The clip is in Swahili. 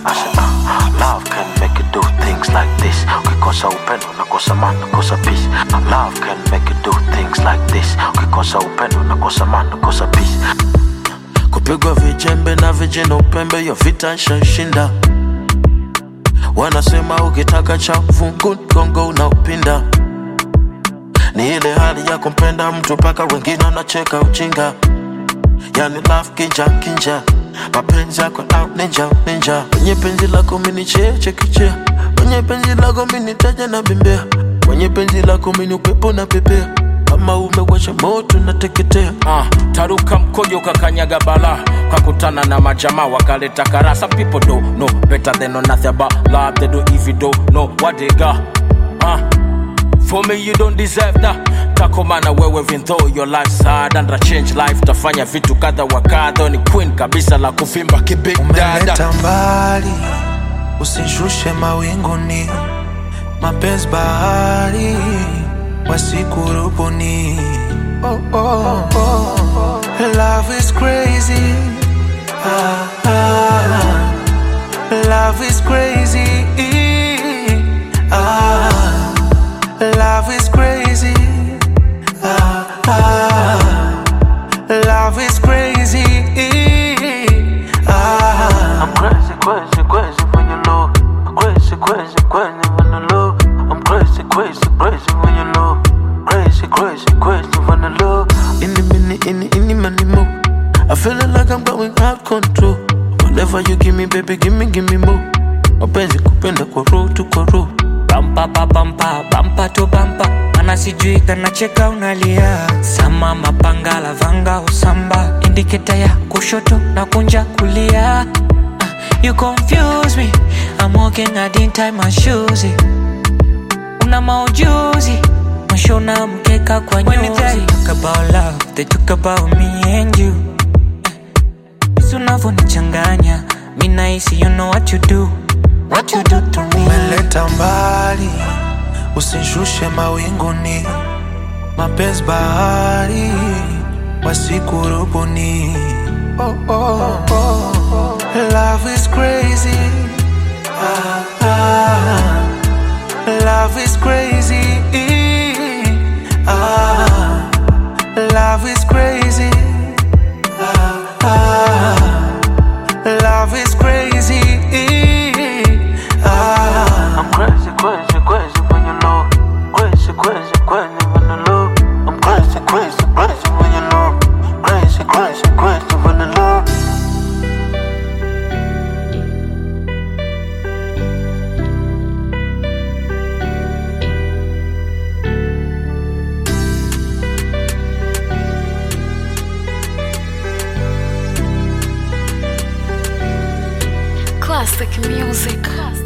I said, uh, love can make you do things like this. Ukikosa upendo unakosa maana, unakosa peace. Love can make you do things like this. Ukikosa upendo unakosa maana, unakosa peace. Kupigwa vijembe na vijana upembe, hiyo vita nshashinda. Wanasema ukitaka cha fungu gongo unaupinda. Ni ile hali ya kumpenda mtu mpaka wengine wanacheka ujinga. Yani love kinja kinja, mapenzi yako out ninja ninja. Kwenye penzi lako mini cheche kichea, kwenye penzi lako mini taja na bembea, kwenye penzi lako mini upepo na pepea. Kama umewasha moto nateketea. Ah, taruka mkojo kakanyaga bala kakutana na majamaa wakaleta kara some people don't know better than know nothing about love they don't even don't know what they got ah, for me you don't deserve that takomana wewe even though your life's hard and a change life tafanya vitu kadha wa kadha ni queen kabisa la kuvimba kibig dada umeleta mbali, usishushe mawinguni, mapenzi bahari wasikurubuni. Oh, oh, oh. Love is crazy. Ah, ah. Love is crazy. Ah, love is crazy. Ah, ah. Love is crazy. Ah. I'm crazy, crazy, crazy when you low. Crazy, crazy, crazy when you low. I'm crazy, crazy, crazy when you low. Crazy, crazy, crazy when you low. In the minute, in the, in the money more. I feeling like I'm going out control. Whatever you give me, baby, give me, give me more. Mapenzi kupenda kwa roho tu kwa roho. bampa pa bampa bampa to bampa mana sijui kanacheka unalia sama mapanga lavanga usamba indiketa ya kushoto na kunja kulia Ah, you confuse me I'm walking I didn't tie my shoes eh. una maujuzi mashona mkeka kwa nyuzi When they talk about love they talk about me and you Jinsi unavyonichanganya mi nahisi you know what you do what you do to me umeleta mbali, usishushe mawinguni, mapenzi bahari wasikurubuni. Oh, oh, oh. Love is crazy. Ah, ah. Love is crazy. Ah, love is crazy. Ah, ah. Love is crazy. Ah. I'm crazy, crazy, crazy when you low. Crazy, crazy, crazy when you low. I'm crazy, crazy, crazy when you low. Crazy, crazy, crazy when you low. Classic music. Classic.